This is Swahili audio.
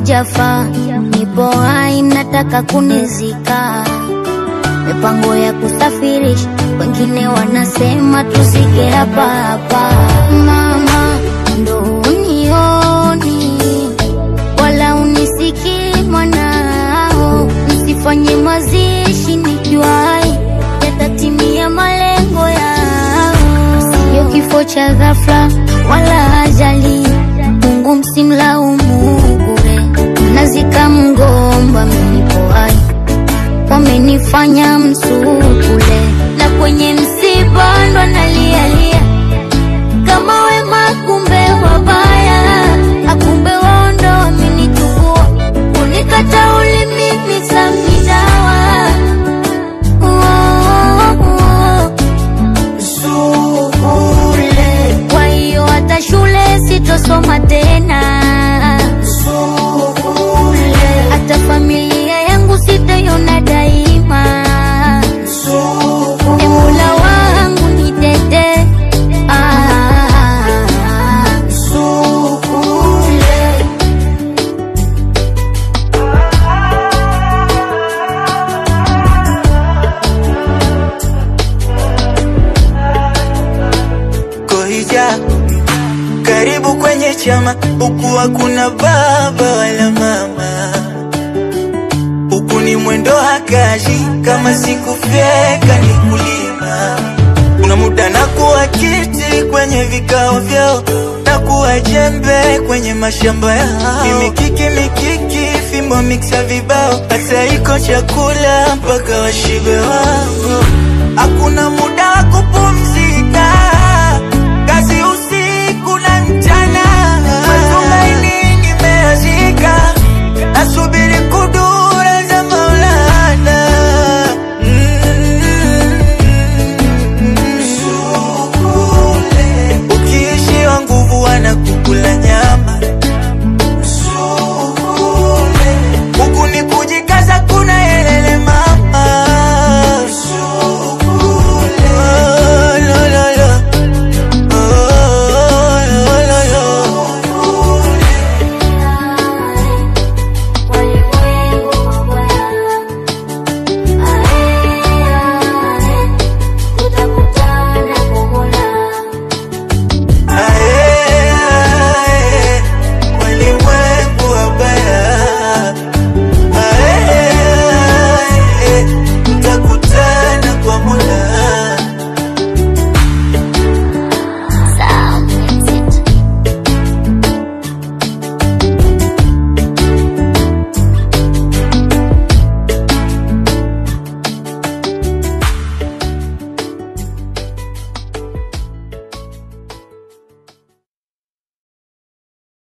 sijafa, nipo hai, nataka kunizika. Mipango ya kusafirisha, wengine wanasema tuzike hapa hapa. Mama, ndo unioni wala unisikii mwanao, msifanye mazishi nikiwa hai, yatatimia malengo yao. Sio kifo cha ghafla wala ajali, Mungu msimlaumu bure. Mnazika mgomba, mnipo hai, wamenifanya msukule, na kwenye msiba ndo nalialia kama wema, kumbe wabaya, akumbe wao ndo wamenichukua, unikata ulimi samidawa kwa hiyo hata shule sitosoma tena, hata familia yangu sitaiona daima. E Mola wangu nitete, ah. Kohija, karibu kwenye chama, huku hakuna baba wala mama, huku ni mwendo hakaji, kama sikufyeka ni kulima. Kuna muda na kuwa kiti kwenye vikao vyao, na kuwa jembe kwenye mashamba yao, ni mikiki mikiki, fimbo miksa vibao, hata iko chakula mpaka washibe wao. Hakuna muda wa kupumzika